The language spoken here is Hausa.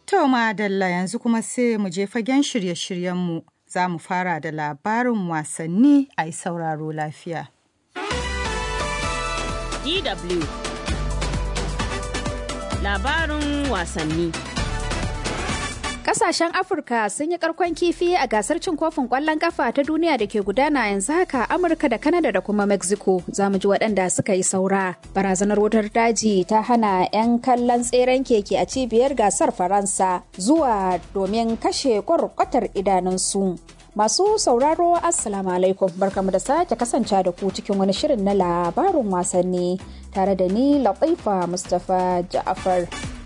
To madalla yanzu kuma sai mu je fagen shirye-shiryenmu za mu fara da labarin wasanni a yi sauraro lafiya. DW Labarin wasanni Kasashen Afirka sun yi karkon kifi a gasar cin kofin kwallon kafa ta duniya da ke gudana yanzu haka Amurka da Kanada da kuma Mexico. Za mu ji waɗanda suka yi saura. Barazanar wutar daji ta hana 'yan kallon tseren keke a cibiyar gasar Faransa zuwa domin kashe kwarkwatar idanunsu. Masu sauraro Assalamu alaikum barkamu da sake kasance da ku cikin wani shirin na labarin wasanni tare da ni Latifa Mustapha Ja'afar.